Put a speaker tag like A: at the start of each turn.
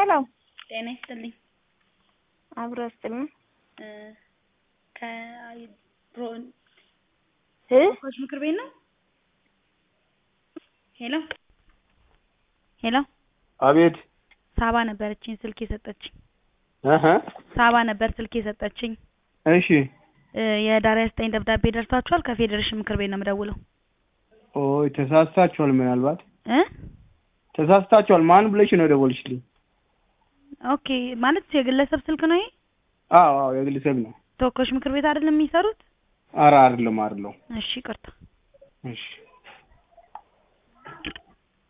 A: ሄሎ
B: ጤና ይስጥልኝ።
A: አብሮ ስጥልኝ
B: እ ከብሮ
A: እ
B: ኮች ምክር ቤት ነው። ሄሎ ሄሎ
C: አቤት
B: ሳባ ነበረችኝ ስልክ የሰጠችኝ።
C: እህ
B: ሳባ ነበር ስልክ የሰጠችኝ።
C: እሺ
B: እ የህዳር ሃያ ዘጠኝ ደብዳቤ ደርሷችኋል? ከፌዴሬሽን ምክር ቤት ነው የምደውለው።
C: ኦይ ተሳስታችኋል። ምናልባት
B: እ
C: ተሳስታችኋል። ማን ብለሽ ነው ደወልሽልኝ?
B: ኦኬ ማለት የግለሰብ ስልክ ነው ይሄ?
C: አዎ አዎ የግለሰብ ነው።
B: ተወካዮች ምክር ቤት አይደለም የሚሰሩት?
C: ኧረ አይደለም አይደለም።
B: እሺ ይቅርታ።
C: እሺ